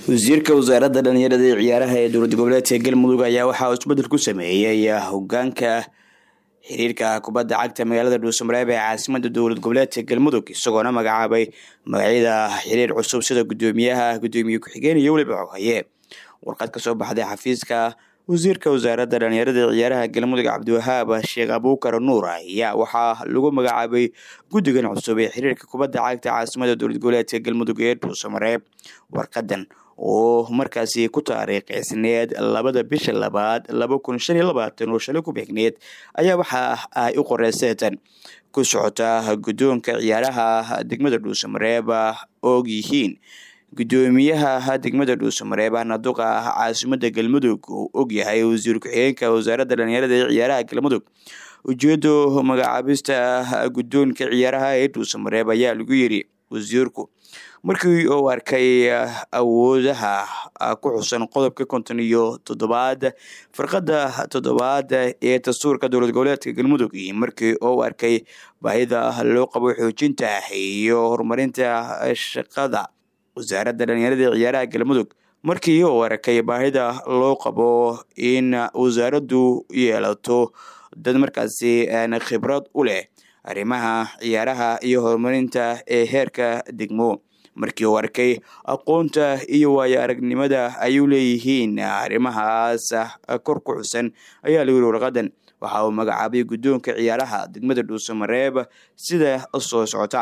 wasiirka wasaaradda dhalinyarada iyo ciyaaraha ee dowlad goboleedka galmudug ayaa waxaa uu isbedel ku sameeyey hogaanka xiriirka kubadda cagta magaalada dhuusamareeb ee caasimada dowlad goboleedka galmudug isagoona magacaabay magacyada xiriir cusub sida gudoomiyaha gudoomiye ku-xigeen iyo weliba xoghaye warqad ka soo baxday xafiiska wasiirka wasaaradda dhalinyarada iyo ciyaaraha galmudug cabdiwahaab sheekh abuukar nuur ayaa waxaa lagu magacaabay guddigan cusub ee xiriirka kubadda cagta caasimada dowlad goboleedka galmudug ee dhuusamareeb warqadan oo markaasi ku taariikhsneed labada bisha labaad laba kun shan iyo labaatan oo shalay ku beegneed ayaa waxa ay u qoreyseetan ku socota guddoonka ciyaaraha degmada dhuusamareeb og yihiin gudoomiyaha degmada dhuusamareeb naduqa caasimada galmudug uu ogyahay wasiir ku-xigeenka wasaaradda dhalinyarada ee ciyaaraha galmudug ujeedo magacaabista guddoonka ciyaaraha ee dhuusamareeb ayaa lagu yiri wasiirku markii uu arkay awoodaha ku xusan qodobka konton iyo toddobaad farqada toddobaad ee dastuurka dowlad goboleedka galmudug iyo markii uu arkay baahida loo qabo xoojinta iyo horumarinta shaqada wasaaradda dhalinyarada ciyaaraha galmudug markii uu arkay baahida loo qabo in wasaaraddu yeelato dad markaasi khibrad u leh arrimaha ciyaaraha iyo horumarinta ee heerka degmo markii uu arkay aqoonta iyo waayo aragnimada ayuu leeyihiin arrimahaas kor ku xusan ayaa lagu yiri warqadan waxa uu magacaabay guddoonka ciyaaraha degmada dhuusamareeb sida soo socota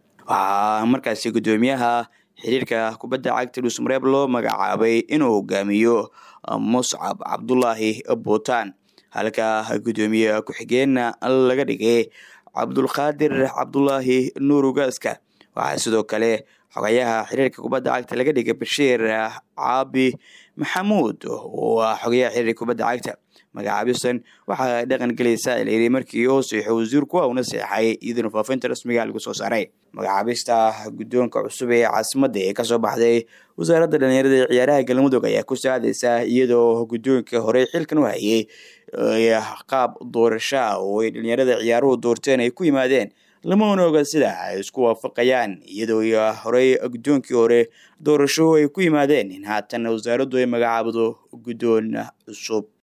waxaa markaasi guddoomiyaha xiriirka kubadda cagta dhuusamareeb loo magacaabay inuu hogaamiyo muscab cabdulaahi buutaan halka guddoomiye ku-xigeenna laga dhigay cabdulqaadir cabdulaahi nuur ugaaska waxaa sidoo kale xogayaha xiriirka kubadda cagta laga dhigay bashiir caabi maxamuud oo ah xogayaha xiriirka kubadda cagta magacaabistan waxaa dhaqan gelaysaa ilayiri markii uu seexo wasiirku una seexay iyaduna faafinta rasmiga lagu soo saaray magacaabista guddoonka cusub ee caasimadda ee kasoo baxday wasaaradda dhalinyarada ee ciyaaraha galmudug ayaa ku saacdaysa iyadoo guddoonka horey xilkan u hayay qaab doorashaa oo ay dhalinyarada ciyaaruhu doorteen ay ku yimaadeen lamana oga sida ay isku waafaqayaan iyadoo horey guddoonkii hore doorasho ay ku yimaadeen in haatan wasaaraddu ay magacaabdo guddoon cusub